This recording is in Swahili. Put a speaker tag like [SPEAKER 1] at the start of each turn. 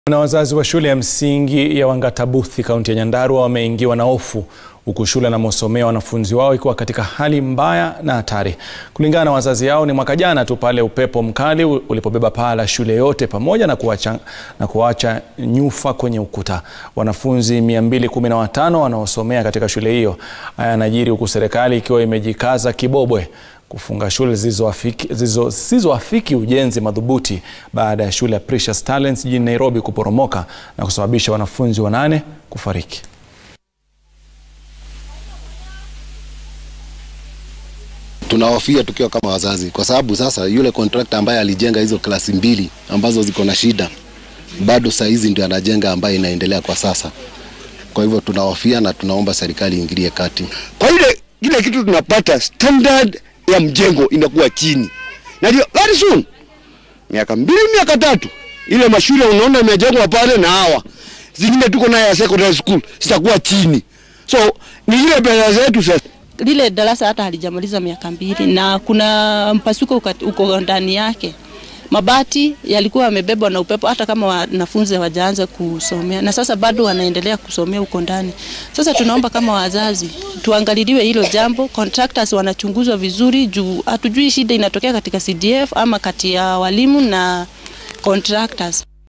[SPEAKER 1] Na wazazi wa shule ya msingi ya Wangatabuthi kaunti ya Nyandarua wameingiwa na hofu huku shule wanamosomea wanafunzi wao ikiwa katika hali mbaya na hatari. Kulingana na wazazi hao, ni mwaka jana tu pale upepo mkali ulipobeba paa la shule yote pamoja na kuacha, na kuacha nyufa kwenye ukuta. Wanafunzi 215 wanaosomea katika shule hiyo. Haya yanajiri huku serikali ikiwa imejikaza kibobwe kufunga shule zisizoafiki ujenzi madhubuti baada ya shule ya Precious Talents jijini Nairobi kuporomoka na kusababisha wanafunzi wanane kufariki.
[SPEAKER 2] Tunahofia tukiwa kama wazazi, kwa sababu sasa yule contractor ambaye alijenga hizo klasi mbili ambazo ziko na shida bado saa hizi ndio anajenga ambaye inaendelea kwa sasa. Kwa hivyo tunahofia na tunaomba serikali iingilie kati.
[SPEAKER 3] Kwa ile ile kitu tunapata standard ya mjengo inakuwa chini, na ndio very soon, miaka mbili miaka tatu, ile mashule unaona imejengwa pale na hawa zingine tuko naye ya secondary school zitakuwa chini, so ni ile pesa zetu sasa
[SPEAKER 4] lile darasa hata halijamaliza miaka mbili na kuna mpasuko uko ndani yake. Mabati yalikuwa yamebebwa na upepo, hata kama wanafunzi hawajaanza kusomea, na sasa bado wanaendelea kusomea huko ndani. Sasa tunaomba kama wazazi tuangaliliwe hilo jambo, contractors wanachunguzwa vizuri, juu hatujui shida inatokea katika CDF ama kati ya walimu na contractors.